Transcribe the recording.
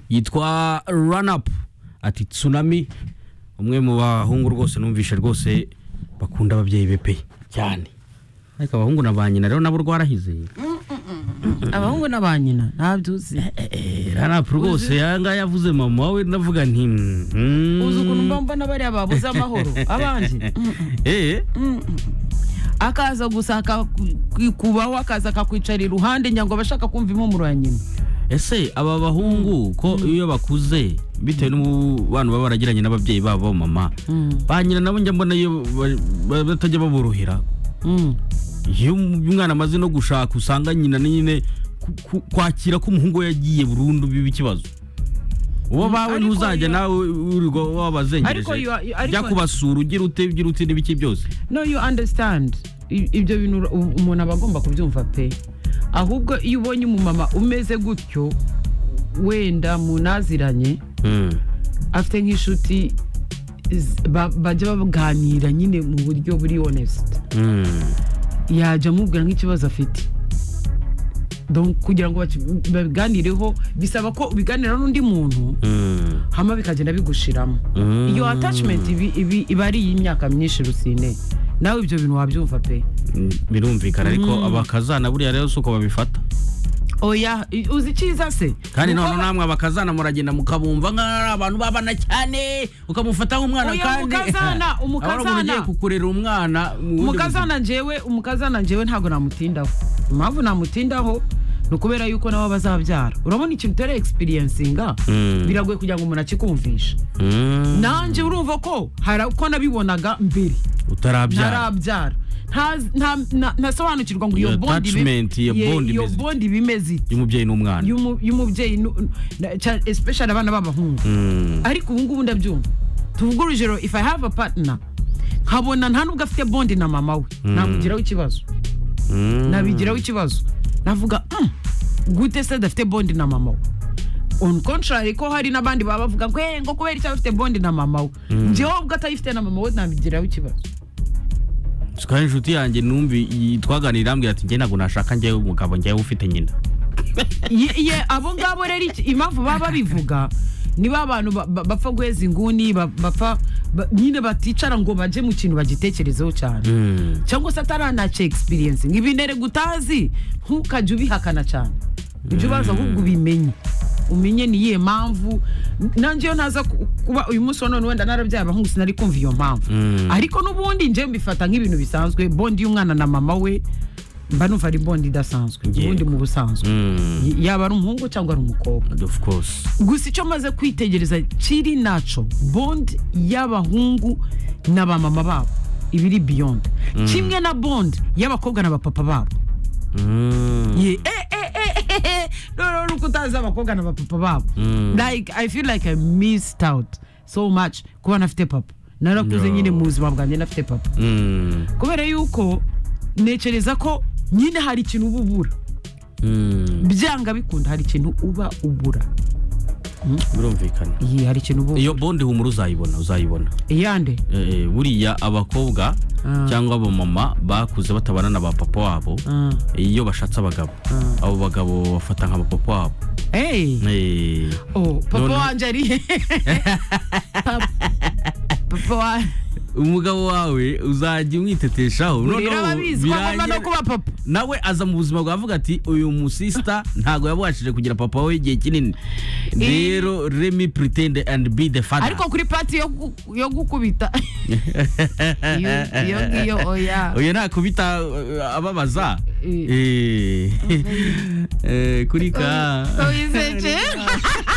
yitwa run up ati tsunami umwe mu bahungu rwose numvishe rwose bakunda ababyeyi be pe cyane ariko abahungu na ba nyina rero nabo rwarahize abahungu n'abanyina ntabyuzi run up rwose yangaya yavuze mama we ndavuga nti mhm. uzi ukuntu mba mbona bariya babuze amahoro abandi Eh, akaza gusa akakubaho akaza akakwicara iruhande ngira ngo aba ashaka kumva impumuro ya nyina ese aba bahungu ko iyo bakuze bitewe n'umubano baba baragiranye n'ababyeyi babo mama ba nyina nabo njya mbona iyo ba- ba- batajya baborohera Mm. iyo umwana amaze no gushaka usanga nyina ni nyine ku- ku- kwakira ko umuhungu we yagiye burundu biba ikibazo uwo bawe ariko ntuzajya iyo- nawe wirirwa Ariko wabazengereje iyo- ariko- jya kubasura ugira ute ugira ute n'ibiki byose no you understand I- ibyo bintu ura- u- umuntu aba agomba kubyumva pe ahubwo iyo ubonye umumama umeze gutyo wenda munaziranye afite nk'inshuti z- ba- bajya baganira nyine mu buryo buri honest yajya amubwira nk'ikibazo afite Donc, kugira ngo baki- babiganireho bisaba ko ubiganira n'undi muntu hama bikagenda bigushiramo Mm. iyo attachment ibi- ibi- iba ari iy'imyaka myinshi rusine nawe ibyo bintu wabyumva pe birumvikana ariko abakazana buriya rero si uko babifata oya i- uzi icyiza se kandi Ni uko none namwe abakazana muragenda mukabumva nk'ari abantu babana cyane ukamufata nk'umwana Oya, kandi umukazana, umukazana. Ahora umuntu ugiye kukurera umwana mu bundi buzima. umukazana njyewe umukazana njyewe ntabwo namutindaho impamvu namutindaho ni ukubera yuko nawe bazabyara urabona ikintu utera experiencinga Mm. biragoye kugira ngo umuntu akikumvishe Mm, nanjye urumva ko hari uko nabibonaga mbere utarabyara ntarabyara Ntazi- nta- na- ntasobanukirwa ngo iyo Iyo bond ibe- attachment, iyo ye- bond iyo imeze ite? bond bimeze ite y'umubyeyi n'umwana y'umu- y'umubyeyi nu- na- cya- especially abana b'abahungu Mm, ariko ubu ngubu ndabyumva tuvuge urugero if i have a partner nkabona nta nubwo afite bondi na mama we namugiraho ikibazo mm. nabigiraho ikibazo navuga "Mm, gute se adafite bondi na mama we on contrary ko hari n'abandi baba bavuga ngo "Eh, ngo kubera icyo afite bondi na mama we njyewe ubwo atayifite na mama we nabigiraho ikibazo kandi inshuti yanjye numvi iyi twaganiriye irambwira ati njye ntabwo nashaka njyewe umugabo njyewe ufite nyina Ye- ye abo ngabo rero iki- impamvu baba babivuga ni ba bantu ba- ba- bapfa guheza inguni ba- bapfa ba- nyine baticara ngo bajye mu kintu bagitekerezeho cyane Mm, cyangwa se ataranaca experience ngo ibinere gutazi ntukajye ubihakana cyane ujye ubaza ahubwo ubimenye umenye ni iyihe mpamvu nanjye iyo ntaza ku- kuba uyu munsi wa none wenda narabyaye abahungu sinari kumva iyo mpamvu Mm. ariko n'ubundi njye mbifata nk'ibintu bisanzwe bondi y'umwana na mama we mba numva ari bondi idasanzwe Yego. ubundi mu busanzwe mm, Y- yaba ari umuhungu cyangwa ari umukobwa of course gusa icyo maze kwitegereza kiri naco bond y'abahungu na ba mama babo ibiri beyond kimwe na bond y'abakobwa na bapapa babo Mm, Ye- eh, eh, eh, eh, eh, noneho nuko utazi abakobwa na bapapa babo Mm. like i feel like i missed out so much kuba nafite papa narakuze No. nyine mu buzima bwanjye nafite papa mm, kubera yuko ntekereza ko nyine hari ikintu uba ubura mm, byanga bikunda hari ikintu uba ubura birumvikana iyi hari ikintu uba ubura iyo bondi humura uzayibona uzayibona iyande Eh, buriya abakobwa Ah. cyangwa abamama bakuze batabana na ba papa wabo Ah. iyo bashatse abagabo abo bagabo bafata nka ba papa wabo Hey. Eh, Oh, papa Noneho- wanjye ari Pa- papa wa umugabo wawe uzajya umwiteteshaho urera Noneho ababizi ko agomba no birangira- kuba papa nawe aza mu buzima bwawe avuga ati uyu musista ntabwo yabashije kugira papa we igihe kinini rero remi puritende andi bi de fada ariko kuri pati yo gu- yo gukubita iyo iyo ngiyo oya uyu nakubita uh, ababaza Eh. Eh. Eh, kuri ka wizeje